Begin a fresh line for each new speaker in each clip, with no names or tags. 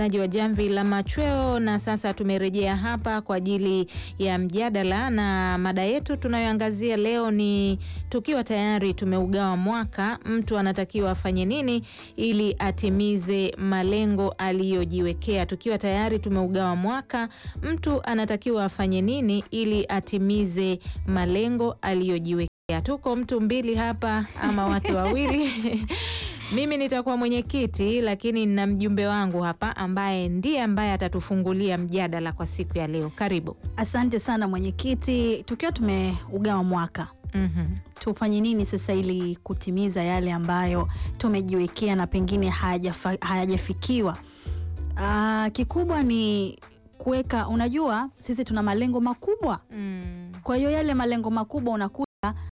aji wa Jamvi la Machweo, na sasa tumerejea hapa kwa ajili ya mjadala, na mada yetu tunayoangazia leo ni tukiwa tayari tumeugawa mwaka, mtu anatakiwa afanye nini ili atimize malengo aliyojiwekea? Tukiwa tayari tumeugawa mwaka, mtu anatakiwa afanye nini ili atimize malengo aliyojiwekea? Tuko mtu mbili hapa ama watu wawili mimi nitakuwa mwenyekiti lakini nina mjumbe wangu hapa ambaye ndiye ambaye atatufungulia mjadala kwa siku ya leo. Karibu.
Asante sana mwenyekiti. Tukiwa tumeugawa mwaka
Mhm.
tufanye nini sasa ili kutimiza yale ambayo tumejiwekea na pengine hayajafa- hayajafikiwa? Ah, kikubwa ni kuweka, unajua sisi tuna malengo makubwa,
Mm.
kwa hiyo yale malengo makubwa unakuta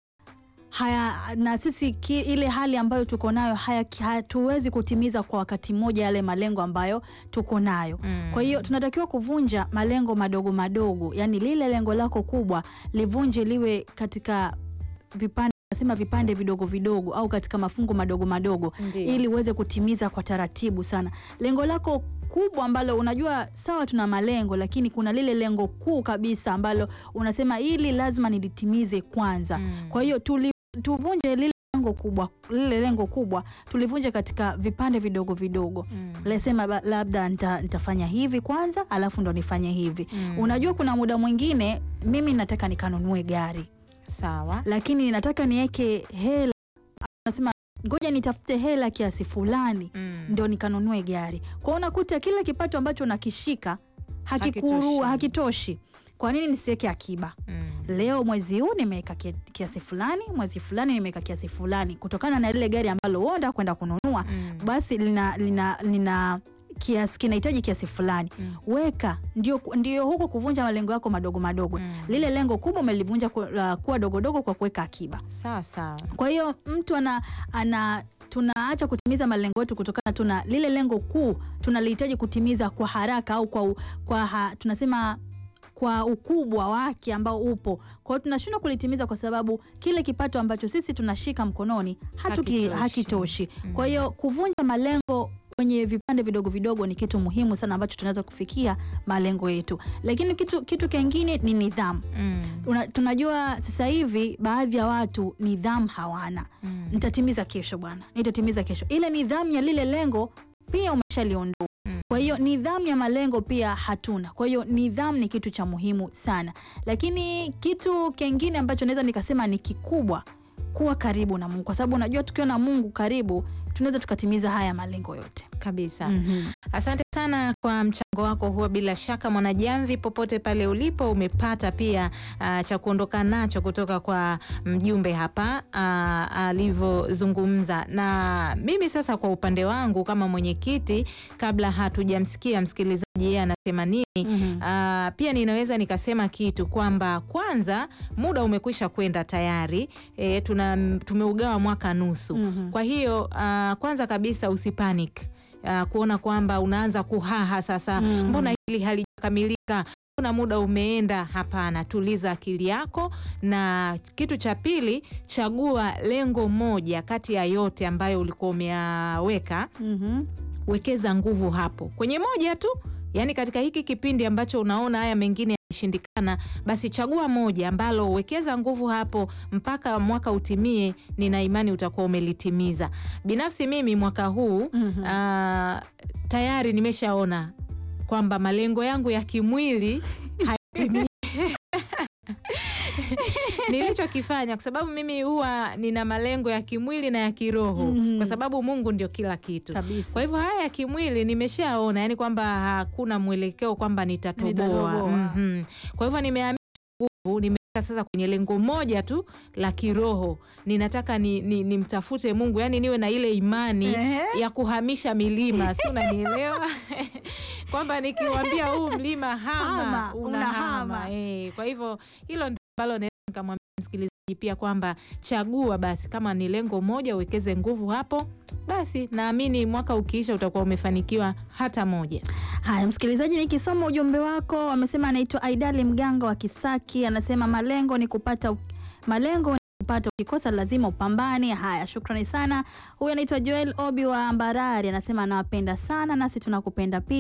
haya na sisi ki, ile hali ambayo tuko nayo haya- hatuwezi kutimiza kwa wakati mmoja yale malengo ambayo tuko nayo.
Mm.
Kwa hiyo tunatakiwa kuvunja malengo madogo madogo, yaani lile lengo lako kubwa livunje liwe katika vipande nasema vipande vidogo vidogo au katika mafungu madogo madogo
Ndiyo.
ili uweze kutimiza kwa taratibu sana lengo lako kubwa ambalo unajua sawa tuna malengo lakini kuna lile lengo kuu kabisa ambalo unasema hili lazima nilitimize kwanza
Mm.
kwa hiyo tuli, tuvunje lile lengo kubwa lile lengo kubwa tulivunje katika vipande vidogo vidogo
Mm.
lesema ba- labda nita, nitafanya hivi kwanza alafu ndo nifanye hivi
Mm.
unajua kuna muda mwingine mimi nataka nikanunue gari
Sawa.
lakini nataka niweke hela nasema ngoja nitafute hela kiasi fulani
Mm.
ndo nikanunue gari kwa hiyo unakuta kile kipato ambacho nakishika hakikuru
Hakitoshi.
hakitoshi kwa nini nisiweke akiba
Mm.
leo mwezi huu nimeweka kia- kiasi fulani mwezi fulani nimeweka kiasi fulani kutokana na lile gari ambalo uonda kwenda kununua
Mm.
basi lina, lina, lina kiasi kinahitaji kiasi fulani
Mm.
weka ndio, ndio huko kuvunja malengo yako madogo madogo
Mm.
lile lengo kubwa umelivunja ku- la- kuwa dogodogo kwa kuweka akiba
Sawa sawa.
kwa hiyo mtu ana, ana tunaacha kutimiza malengo yetu kutokana tuna lile lengo kuu tunalihitaji kutimiza kwa haraka au kwa, u- kwa ha, tunasema kwa ukubwa wake ambao upo kwa hiyo tunashindwa kulitimiza kwa sababu kile kipato ambacho sisi tunashika mkononi hatuki,
Hakitoshi.
hakitoshi kwa hiyo kuvunja malengo kwenye vipande vidogo vidogo ni kitu muhimu sana ambacho tunaweza kufikia malengo yetu lakini kitu, kitu kingine ni nidhamu
Mm.
Una, tunajua sasa hivi baadhi ya watu nidhamu hawana
Mm.
nitatimiza kesho bwana nitatimiza kesho ile nidhamu ya lile lengo pia umeshaliondoa
Mm.
kwa hiyo nidhamu ya malengo pia hatuna kwa hiyo nidhamu ni kitu cha muhimu sana lakini kitu kingine ambacho naweza nikasema ni kikubwa kuwa karibu na mungu kwa sababu unajua tukiwa na mungu karibu tunaweza tukatimiza haya malengo yote
Kabisa.
Mhm.
Asante sana kwa mchango wako huo. Bila shaka Mwanajamvi, popote pale ulipo, umepata pia ah, cha kuondoka nacho kutoka kwa mjumbe hapa ah, alivyozungumza. Na mimi sasa, kwa upande wangu kama mwenyekiti, kabla hatujamsikia msikilizaji yeye anasema nini,
Mhm.
Ah, pia ninaweza nikasema kitu kwamba kwanza muda umekwisha kwenda tayari. E, tuna tumeugawa mwaka nusu.
Mhm.
Kwa hiyo ah, kwanza kabisa usipanic ah, kuona kwamba unaanza kuhaha sasa,
Mhm.
mbona hili halijakamilika kuna muda umeenda. Hapana, tuliza akili yako. Na kitu cha pili, chagua lengo moja kati ya yote ambayo ulikuwa umeyaweka
Mhm.
wekeza nguvu hapo kwenye moja tu. Yaani katika hiki kipindi ambacho unaona haya mengine yameshindikana, basi chagua moja ambalo wekeza nguvu hapo mpaka mwaka utimie. Nina imani utakuwa umelitimiza. Binafsi mimi mwaka huu
Mhm.
ah, tayari nimeshaona kwamba malengo yangu ya kimwili hayatimii. Nilichokifanya kwa sababu mimi huwa nina malengo ya kimwili na ya kiroho,
Mhm.
kwa sababu Mungu ndio kila kitu.
kabisa
Kwa hivyo haya ya kimwili nimeshaona, yani kwamba hakuna mwelekeo kwamba nitatoboa.
Nitatoboa.
Mhm. Kwa hivyo nimeamia nguvu, nimeweka sasa kwenye lengo moja tu la kiroho. Ninataka ni, ni, nimtafute Mungu, yani niwe na ile imani
Ehe.
ya kuhamisha milima, si unanielewa? kwamba nikiwambia huu mlima hama,
Hama,
unahama.
unahama.
Eh, kwa hivyo hilo ndio ambalo naweza nikamwambia msikilizaji pia kwamba chagua basi, kama ni lengo moja uwekeze nguvu hapo, basi naamini mwaka ukiisha utakuwa umefanikiwa hata moja.
Haya, msikilizaji, nikisoma ujumbe wako, amesema anaitwa Aidali Mganga wa Kisaki, anasema malengo ni kupata malengo ni kupata, ukikosa lazima upambane. Haya, shukrani sana. Huyu anaitwa Joel Obi wa Mbarari, anasema anawapenda sana, nasi tunakupenda pia.